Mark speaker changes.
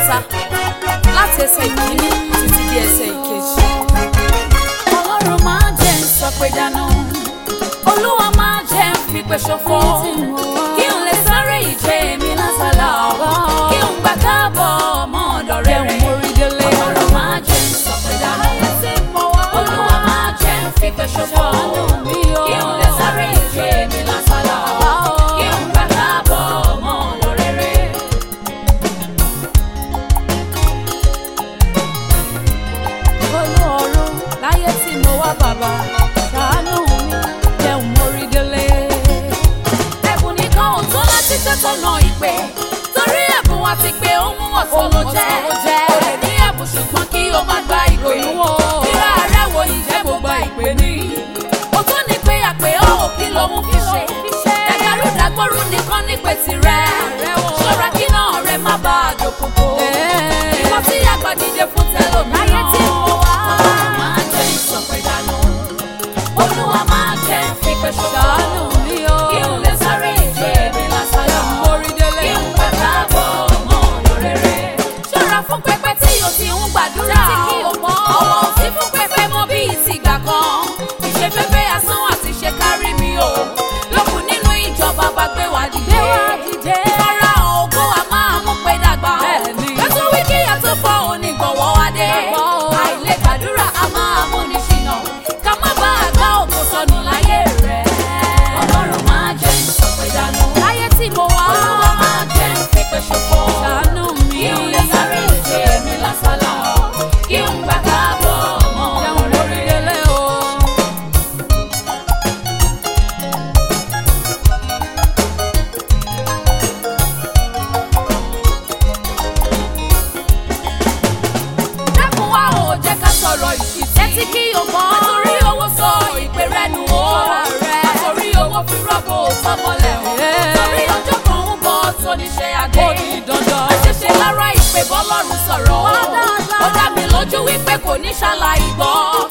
Speaker 1: kẹta láti ẹsẹ̀ ìkíní títí di ẹsẹ̀ ìkejì. ọlọ́run máa jẹ́ ń sọ pé dáná olúwa máa jẹ́ ń fipè ṣòfò kí n lè sáré ìje mi lásàlá kí n gbà káàbọ̀ ọmọ ọ̀dọ̀ rere ọlọ́run máa jẹ́ ń sọ pé dáná olúwa máa jẹ́ ń fipè ṣòfò kí n lè sáré ìje mi lásàlá kí n gbà káàbọ̀ ọmọ ọ̀dọ̀ rere. olóòrùn láyé tí mo wá bàbá ṣàánú mi jẹun mórí délé. ẹ̀bùn nìkan ò tó láti tẹ́tọ̀nà ìpè torí ẹ̀bùn wa ti pé ó mú ọ̀tọ̀ ló jẹ́ o lè ní ẹ̀bùn ṣùgbọ́n kí o má gba ìpè kíra rẹ̀ wo ìjẹ́ gbogbo ìpè ní. o tún ní pé àpè ọ́ ò kí lòun fi ṣe ẹ̀dàrú dàgbòrú nìkan nípe tirẹ̀ ṣọ́ra kí náà rẹ̀ má bàa dòkòkò ìwọ tí àgbà dìde fún tẹlòmíràn. ayé tí mo wá. ọlọ́run máa jẹ́ ìsọ̀pẹ̀dánù. olúwa máa jẹ́ fipẹ́ ṣọ́nù mi o. kí n lè sáré ìje mi lásán lọ. kí n pẹ́ káàbọ̀ ọmọ lórere. ṣọ́ra fún pẹpẹ tí o ti ń gbàdúrà. ọwọ́ ò sí fún pẹpẹ mọ́ bí ìtìgbà kan. ìṣe pẹpẹ asán àti ṣe kárí mi o. lókun nínú ìjọba bá gbé wá dìde. fara ògo a máa mú pé dàgbà. kẹ́tù wíkì àti fọ́ onígbọ̀wọ́ wá dé. àìlè gbàdúrà a máa mú ní ṣìnà. ká má bá a gbá òkú sọnù láyé rẹ̀. ọlọ́run máa jẹ́ ìsọ̀pẹ̀dánù. láyé tí mo wá. olúwa máa jẹ́ ìpèpè ṣòfò. ṣàánú mi. kí n lè sáré ìje mi lásàlá. kí n gbà káàbọ̀ ọmọ lórí délé o. dákun wá ò jẹ́ ká sọ̀rọ̀ ìṣìtì. ẹtí kí o mọ̀. àtòrí owó sọ ìpè rẹ nù o. àtòrí owó fi rọ́bù tọmọlẹ̀ o. torí ọjọ́ kan ń bọ̀ tó níṣẹ́ adé. àṣẹṣe lára ìpè bọ́lọ́run sọ̀rọ̀ o. ó dá mi lójú wípé kò ní ṣàlàyé gbọ́.